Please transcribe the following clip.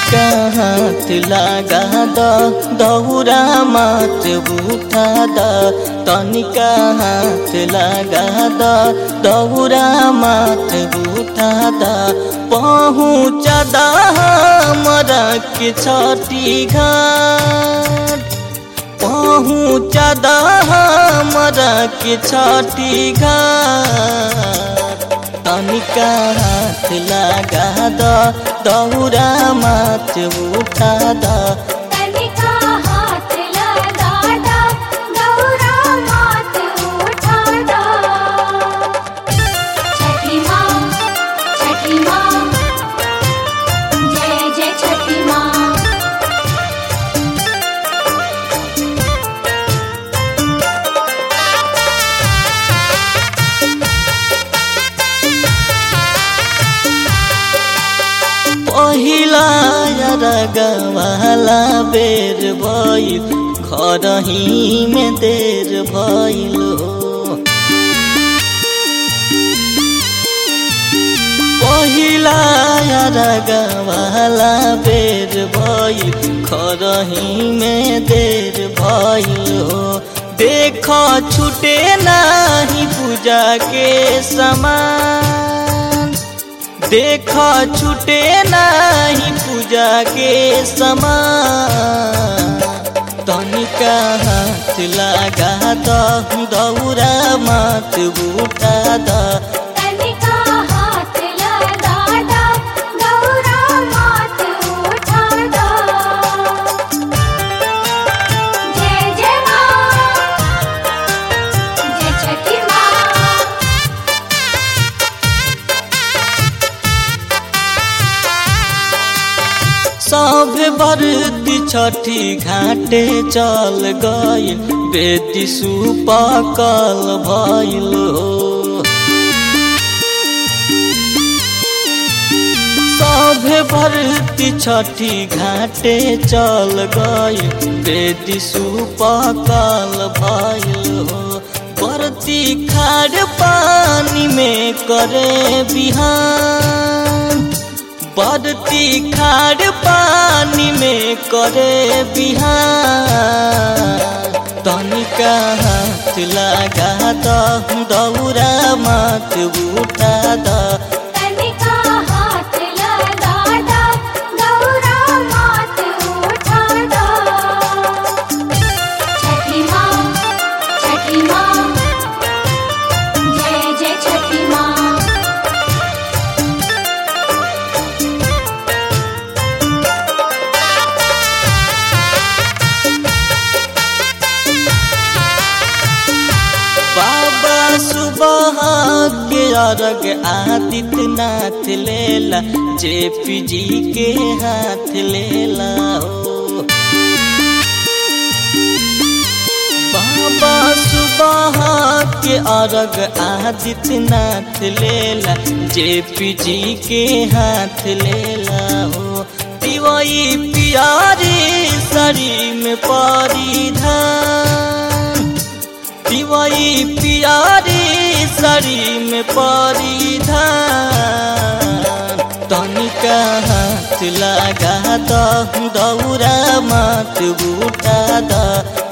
तनिका हाथ लगा द दौरा मात उठा द तनिका हाथ लगा द दौरा मात उठा द पहुँच द हमरा के छठी घाट पहुँच द हमरा के छठी घाट तनिका हाथ लगा द दौरा मात उठा द तनिका हाथ लगा दा गौरा मात उठा दा छठी माँ छठी माँ जय जय छठी माँ पहिला रगवाला बेर भइल घरही में देर भइल हो पहिला रगवाला बेर भइल घरही में देर भइल हो देख छुटे नाही पूजा के समान देख छुटे नाही पूजा के समान तनिका हाथ लगा द दौरा मात उठा द तनिका हाथ लगा दा गौरा मात उठा दा जय जय माँ जय छठी माँ सब बरती छठी घाटे चल गई बेटी सुपकल भइल हो सब भरती छठी घाटे चल गई बेटी सुपकल भइल हो बरती खाड़ पानी में करे बिहान बरती खाड़ पानी में करे बिहान तनिका हाथ लगा द दौरा मात उठा द तनिका हाथ लगा दा गौरा मात उठा दा छठी माँ छठी माँ जय जय छठी माँ बाबा सुबह के अर्घ आदित्यनाथ लेला जेपी जी के हाथ लेला हो बाबा सुबह के अर्घ आदित्यनाथ लेला जेपी जी के हाथ लेला हो दिवई पियारी सरी में परिधान दिवई पियारी सरी में परिधान तनिका हाथ लगा द दौरा मात उठा द